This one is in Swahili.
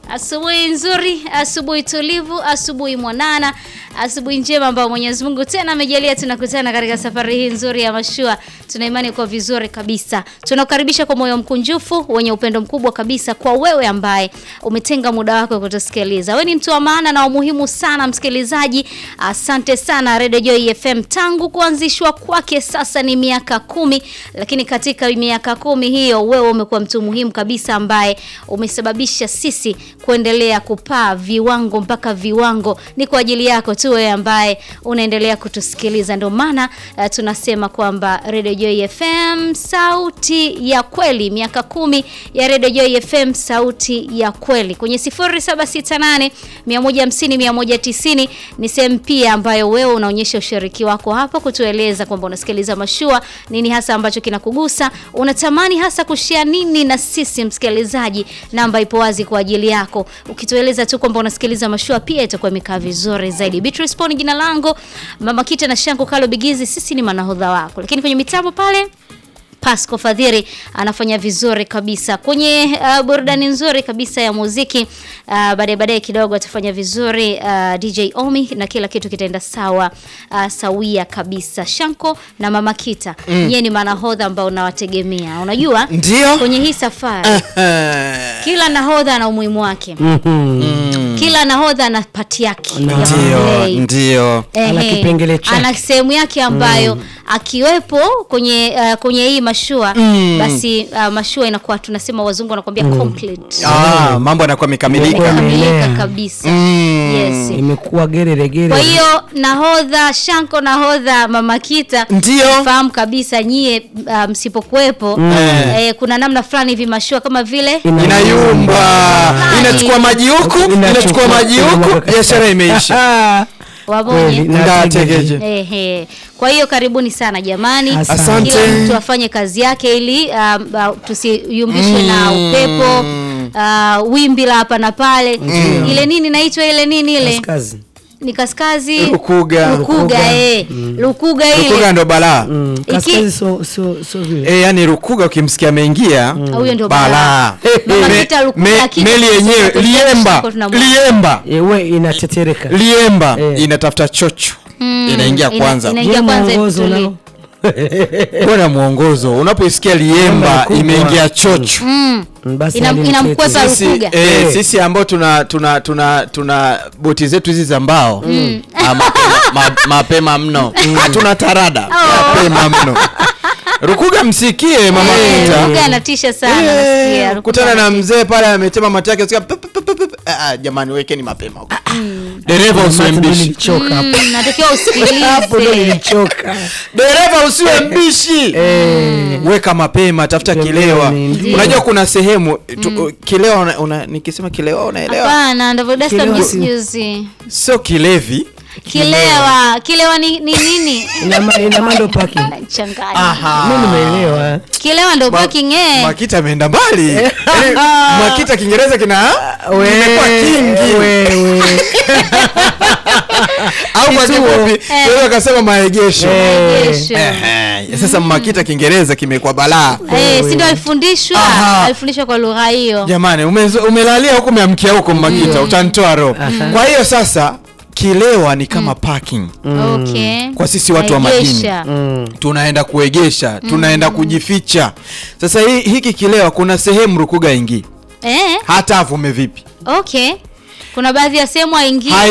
Asubuhi nzuri, asubuhi tulivu, asubuhi mwanana, asubuhi njema ambayo Mwenyezi Mungu tena amejalia tunakutana katika safari hii nzuri ya mashua. Tuna imani kwa vizuri kabisa. Tunakukaribisha kwa moyo mkunjufu wenye upendo mkubwa kabisa kwa wewe ambaye umetenga muda wako kutusikiliza. Wewe ni mtu wa maana na umuhimu sana msikilizaji. Asante sana Radio Joy FM tangu kuanzishwa kwake sasa ni miaka kumi, lakini katika miaka kumi hiyo wewe umekuwa mtu muhimu kabisa ambaye umesababisha sisi kuendelea kupaa viwango mpaka viwango. Ni kwa ajili yako tu wewe ambaye unaendelea kutusikiliza. Ndio maana uh, tunasema kwamba Radio Joy FM sauti ya kweli, miaka kumi ya Radio Joy FM sauti ya kweli. Kwenye 0768 150 190 ni sehemu pia ambayo wewe unaonyesha ushiriki wako hapo kutueleza kwamba unasikiliza mashua, nini hasa ambacho kinakugusa, unatamani hasa kushare nini na sisi msikilizaji. Namba ipo wazi kwa ajili yako. Ukitueleza tu kwamba unasikiliza mashua pia itakuwa imekaa vizuri zaidi. Beatrice Poni jina langu, Mama Kita na Shango Kalo Bigizi, sisi ni manahodha wako. Lakini kwenye mitambo pale Pasco Fadhiri anafanya vizuri kabisa kwenye uh, burudani nzuri kabisa ya muziki. Uh, baadaye baadaye kidogo atafanya vizuri uh, DJ Omi na kila kitu kitaenda sawa uh, sawia kabisa. Shanko na Mama Kita mm. Yeye ni manahodha ambao unawategemea. Unajua Ndio. kwenye hii safari kila nahodha ana umuhimu wake. Kila nahodha ana pati yake ya Ndio, kuplay. ndio. Ana Ehe, kipengele chake. ana sehemu yake ambayo akiwepo kwenye uh, kwenye hii mashua basi uh, mashua inakuwa tunasema wazungu wanakuambia complete Ah, mambo yanakuwa yamekamilika. kamilika Imeelea. kabisa Mm. yes imekuwa gerere gerere. kwa hiyo nahodha Shanko nahodha Mama Kita Ndio. fahamu kabisa nyie uh, msipokuwepo Eh. eh, kuna namna fulani hivi mashua kama vile Inayumba, inachukua maji huku, inachukua maji huku, biashara imeisha. Ah, wamoja kweli, na Ndategeje. Ehe. Kwa hiyo karibuni sana jamani. Asante. Kila mtu afanye kazi yake ili um, uh, tusiyumbishwe na upepo uh, wimbi la hapa na pale. Ile nini naitwa ile nini ile? Kazi. Ni kaskazi Lukuga. Lukuga eh. Lukuga Rukuga ile. ndo balaa. Mm, Iki- kaskazi so so so vile. Eh, yani Rukuga ukimsikia ameingia Huyo ndio balaa. balaa. Mama Me- Kita Rukuga me- akija Meli kusema yenyewe tuseme liemba, Shanko tunamwona. liemba, Eh, we inatetereka. liemba Eh. inatafuta chocho. Inaingia Ina- kwanza. Inaingia Je, kwanza mwongozo itulie. nao? Bwana mwongozo, unapoisikia liemba Mkubwa. imeingia chocho. Mm. Mm, basi Ina- alinitete. inamkwepa sisi, Rukuga. eh, Eh. sisi ambao tuna tuna tuna tuna boti zetu hizi za mbao ah, mapema, ma, mapema mno hatuna tarada mapema mno Rukuga msikie mama Eh, Kita Rukuga anatisha sana Eh, nasikia. Rukuga kutana na anatisha. mzee pale ametema mate yake usikia pip, pip, pip, pip. Ah, ah, jamani wekeni mapema huko dereva usiwe Hapo ndo mbishi nilichoka hapo. Mm, natakiwa Hapo ndo usikilize. nilichoka. dereva usiwe mbishi weka mapema tafuta kilewa Ndio. unajua kuna sehemu tu, kilewa una, una, nikisema kilewa unaelewa Hapana, ndivyo Dasta Kilewa mjuzi si- juzi. sio kilevi Kilewa, kilewa ni ni nini? Ina ma- ina mando paki. Changanya. Mimi nimeelewa. Kilewa ndo parking eh. Makita ameenda mbali Yaani, Makita Kiingereza kina We- kimekuwa kingi wewe. au kwa kifupi wewe ukasema maegesho Maegesho. Ehe, sasa Makita Kiingereza kimekuwa balaa Eh, si ndo alifundishwa? Aha. Alifundishwa kwa lugha hiyo. jamani umezo- umelalia huko umeamkia huko Makita utanitoa roho kwa hiyo sasa kilewa ni kama parking Okay. Kwa sisi watu wa majini. Maegesha. Mm. tunaenda kuegesha tunaenda kujificha sasa hii, hiki kilewa kuna sehemu Rukuga ingii Eh, hata avume vipi okay. Kuna baadhi ya sehemu haingii.